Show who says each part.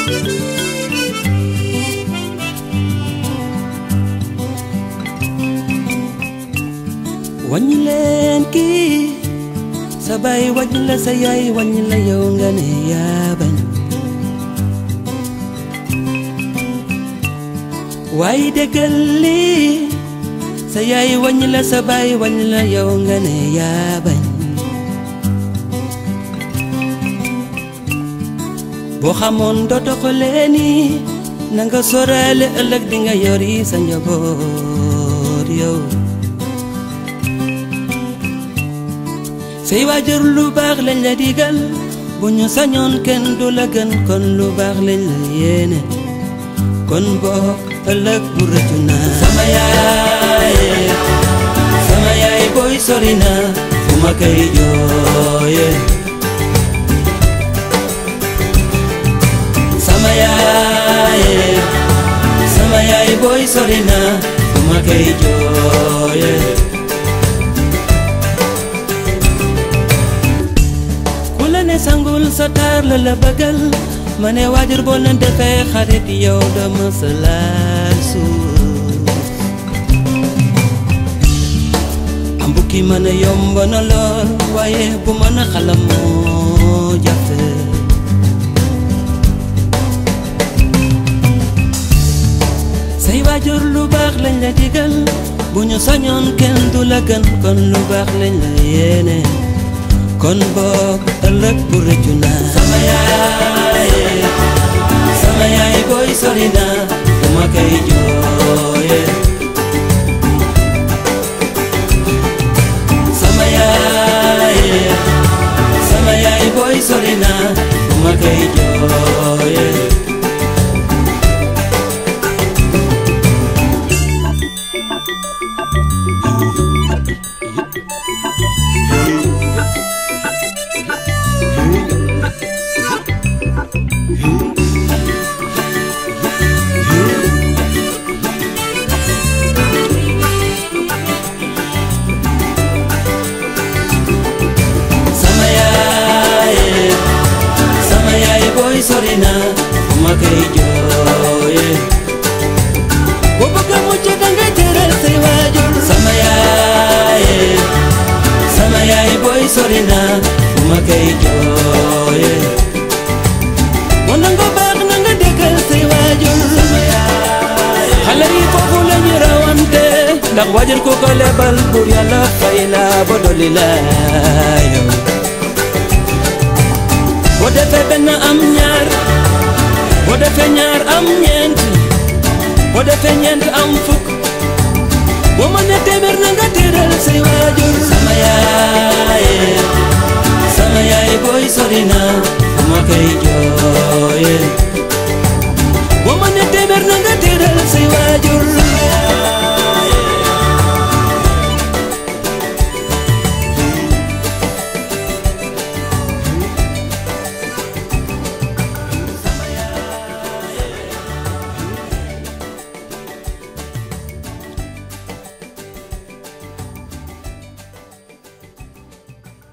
Speaker 1: wàññi leen kii sa baay wàññi la sa yaay wàññi la yow nga ne yaa bañ waaye déggal lii sa yaay wàññi la sa baay wàññi la yow nga ne yaa bañ boo xamoon dootoo ko leeni na nga sóoraale ëllëg di nga yori sa njaboot yow say waajur lu baax lañ la digal bu ñu sañoon kenn du la gën kon lu baax lañ la yéene kon boo ëllëg bu rëccu naa sama yaay sama yaay booy sori na fu ma koy jooye sama yaay sama yaay booy sori na fu ma koy jooye ku la ne sangul sa taar la la bëggal ma ne waajur boo leen defee xarit yow dama sa laal suuf am bukki mën a yomb na lool waaye bu mën a xalam moo jafe say waajur lu baax lañ la digal bu ñu sañoon kenn du la gën kon lu baax lañ la yéene kon boog ëllëg bu rëccu naa sama yaay sama yaay booy sori na dama koy jooye sama yaay sama yaay booy sori na dama koy jooye sama yaay sama yaay booy sori na ma koy jooye boo bëgg a mucc danga tëral say waajur sama yaay sama yaay booy sori na ma koy jooye moo nanga baax nanga déggal say waajur sama yaay xale yi foofu la ñu rawante ndax waajur ku ko lebal pour yàlla fay la ba dolli la yow boo defee benn am ñaar boo defee ñaar am ñeent boo defee ñeent am fukk boo mënee téeméer na nga tëral say waajur sama yaay sama yaay booy sori na ma koy jooye boo mënee téeméer na nga